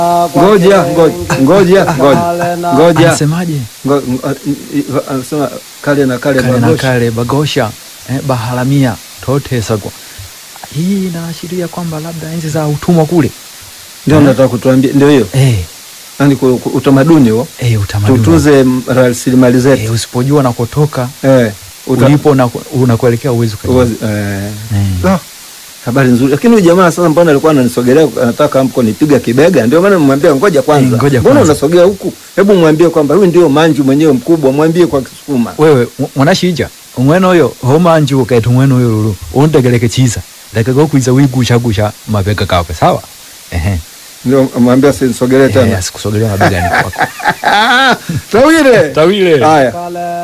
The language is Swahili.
Ngoja, ngoja, ngoja, ngoja, ngoja. Anasemaje? Ngo- ngo- i- Anasema kale na kale kale na bagosha. kale bagosha eh, baharamia totesagwa. Hii inaashiria kwamba labda enzi za utumwa kule Ndio nataka kutuambia, ndio hiyo, eh, yani ku- ku- utamaduni huo, eh, utamaduni tutunze m- rasilimali zetu eh, usipojua nakotaka eh, uta- ulipo na unakuelekea uwezi uwazi- eh. eh. Ah, habari nzuri, lakini huyu jamaa sasa, mbona alikuwa ananisogelea, anataka mko nipiga kibega? Ndio maana mwambia ngoja kwanza, Eh, ngoja mbona kwanza. unasogea huku? Hebu mwambie kwamba huyu ndio manju mwenyewe mkubwa, mwambie kwa Kisukuma. wewe mw- mwanashija umwene uyo homanje ukaita umwene uyo lulu untegeleke chiza lekeko kwiza wigusha-gusha mabega kakwe sawa ehe Ndio mwambie asinisogelee Eh, tena. asikusogelea mabegani kwako Tawile tawile haya.